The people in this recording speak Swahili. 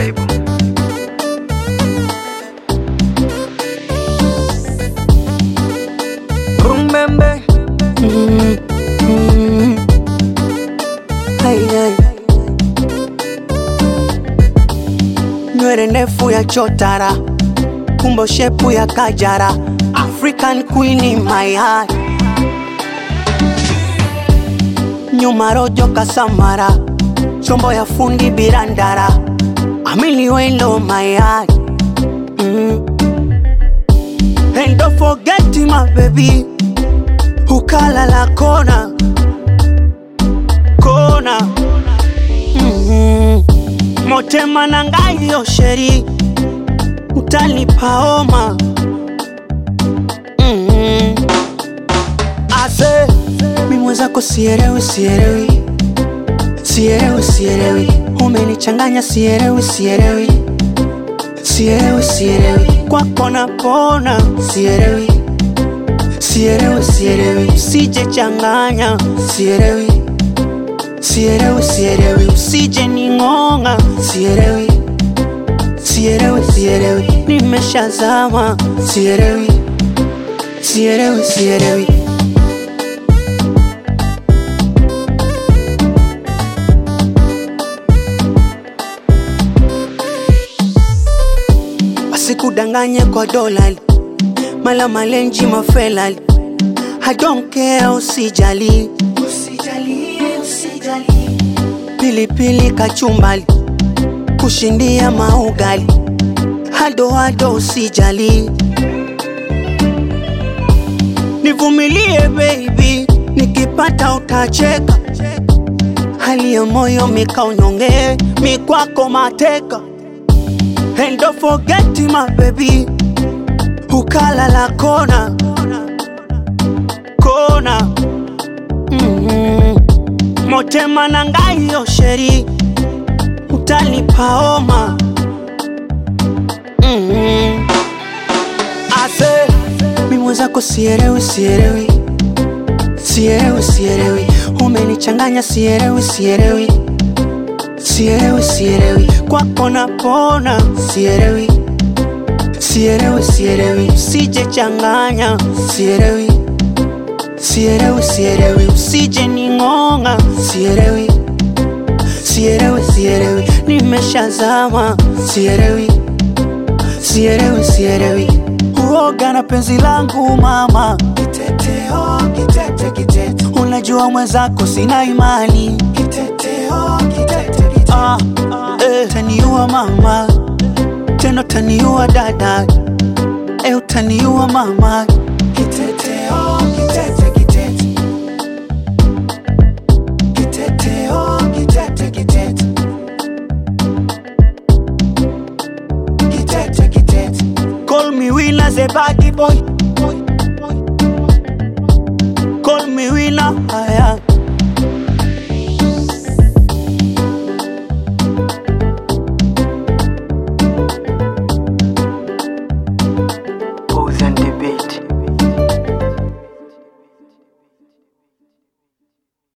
Aibu. Rumbembe. Mm, mm. Hai, hai. Nywele ndefu ya chotara, kumbo shepu ya kajara, African queen in my heart. Nyuma rojo kasamara, chombo ya fundi birandara, amili wendo my heart. Mm. And don't forget my baby Ukalala kona Kona mm-hmm. Motema na ngai yo sheri Utanipa homa mm-hmm. Ase Mi mwenzako sielewi sielewi Sielewi sielewi Umenichanganya sielewi sielewi Sielewi sielewi Kwako napona sielewi Sielewi sielewi Usije changanya sielewi Sielewi sielewi Usije ning'ong'a sielewi Sielewi sielewi Nimeshazama sielewi Sielewi sielewi Asikudanganye kwa dolari mala malenji mafelali I don't care usijali Usijali, usijali Pilipili kachumbali Kushindia maugali Hado hado usijali Nivumilie baby Nikipata utacheka Hali ya moyo mikaunyonge Mikwako mateka And don't forget my baby Ukalala kona Kona mm-hmm. Motema na ngai yo sheri Utanipa homa mm-hmm. Ase Mi mwenzako sielewi sielewi Sielewi sielewi Umenichanganya sielewi sielewi Sielewi sielewi Kwako napona sielewi Sielewi sielewi Usije changanya sielewi Sielewi sielewi Usije ning'ong'a sielewi Sielewi sielewi Nimeshazama sielewi Sielewi sielewi Uoga na penzi langu mama Kiteteo, kitete, kitete Unajua mwenzako sina imani Kiteteo, kitete, kitete ah, eh, Taniua mama Tena taniua dada Eh, utaniua mama Kiteteo, kitete, kitete Kiteteo, kitete, kitete Kitete, kitete Call me winner, the body boy Call me winner, aya